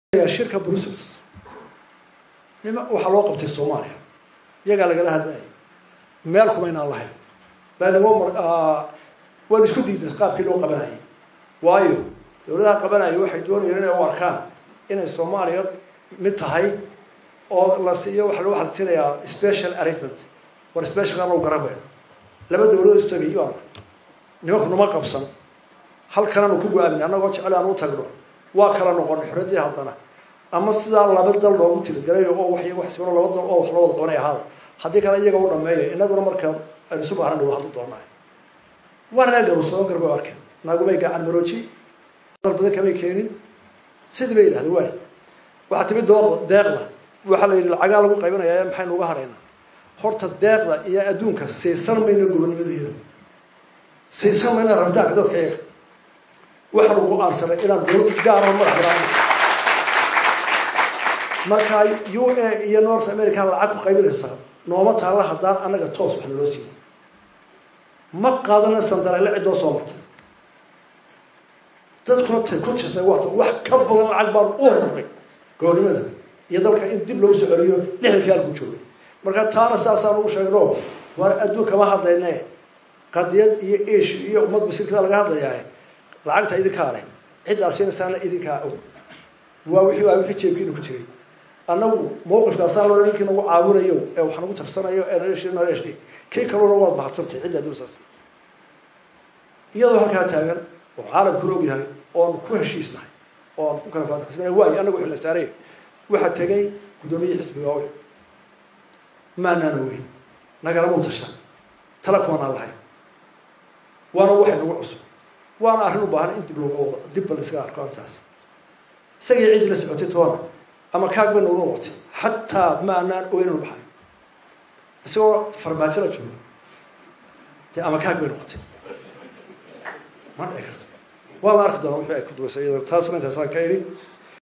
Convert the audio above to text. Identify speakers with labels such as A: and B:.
A: shirka brussels nima waxaa loo qabtay soomaaliya iyagaa lagala hadlayay meel kuma inaan lahayn waan isku diiday qaabkii loo qabanayay waayo dawladaha qabanaya waxay doonayeen inay u arkaan inay soomaaliya mid tahay oo la siiyo waxa lagu xaltinayaa special arrangement war special anagu garabayno laba dawladood istagayo ana nimanku numa qabsan halkananu ku go-aamin annagoo jecel aan u tagno waa kala noqon xorradii haddana ama sidaa laba dal loogu tilgalayo oo wax wax sibano laba dal oo wax loo wada qabanay ahaada haddii kale iyaga u dhameeya inaguna marka aynu isu baahan dhawo hadli doonaa waana garuusamo garba arkeen naagumay gacan marooji dal badan kamay keenin sidii bay yidhahda waay waxaa timi dooda deeqda waxaa la yidhi lacagaa lagu qaybinayaa maxaynu uga hadhaynaa horta deeqda iyo adduunka siisan mayno gobonnimadeeda siisan mayna rabitaanka dadka iyaga waxaanu go-aansanay inaan dowlad gaara madax banaan markaa u a iyo north america lacag ku qaybinaysaa nooma taalla haddaan annaga toos wax naloo siiyay ma qaadana sandareele ciddoo soo martay dadkuna tay ku tirsay waata wax ka badan lacag baan u horuray goonimada iyo dalka in dib loogu soo celiyo lixdankii halku joogay marka taana saasaan ugu sheegno waar adduun kama hadlayne qadiyad iyo ish iyo ummad masiirkada laga hadlayaa lacagta idinkaa leh ciddaa siinaysaana idinkaa og waa wixii waa wixii jeebkiina ku jiray annagu mawqifkaasaa loo ninkii nagu caawinayo ee wax nagu tarsanayo ee naleeshi naleeshi kii kaluna waad mahadsantay cidda adduunsaas iyadoo halkaa taagan oo caalamkuna og yahay oon ku heshiisnahay oon ku kala faataxsanahay waayo annagu wixii la saaray waxaa tegay guddoomiyihii xisbiga owl maanaana weyn nagalamau tashan tala kumanaan lahayn waana waxay nagu cusub waana arrin u baahan in dib looga wado dib ba la iskaga arko arrintaas isagii ciddii la socotay toona ama kaag bay noola waqtay xataa ma anaan ogeyn inu baxay isagoo farmaajo la joogo dee ama kaag bay noqotay ma dhici karto waa la arki doonaa wixii ay ku dubaysa iyadoo taasna intaasaan ka idhi